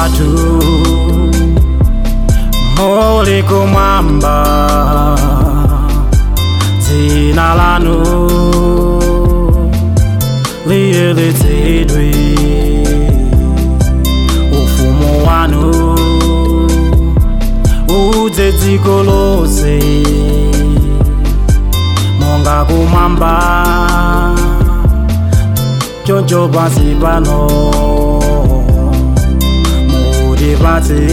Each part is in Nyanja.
atatu muli kumwamba dzina lanu liyeretsedwe ufumu wanu udze dziko lonse monga kumwamba choncho pansi pano mutipatse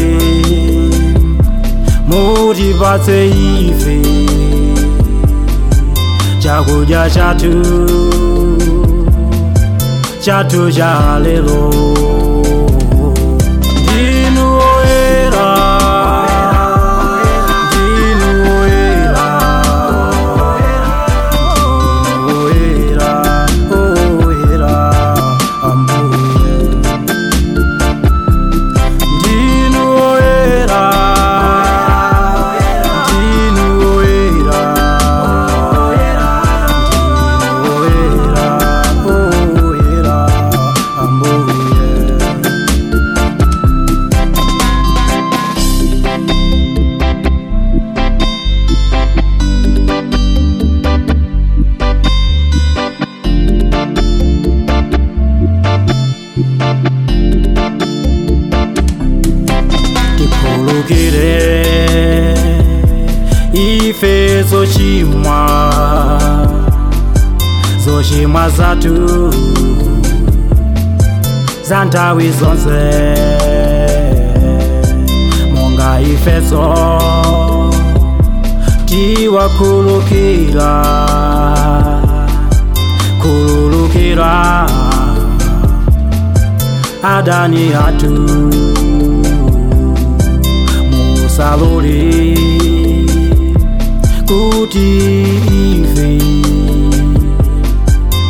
mutipatse ife chakudya chathu chathu cha lero ndinu oyera ndinu oyera ndinu oyera oyera ambuye ndinu oyera ndinu oyera ndinu oyera oyera ambuye tikhulukire ife zochimwa zochimwa zathu za nthawi zonse monga ifeso tiwakhulukira khululukira adani athu musalole kuti ife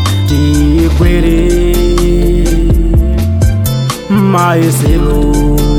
tikwere mayesero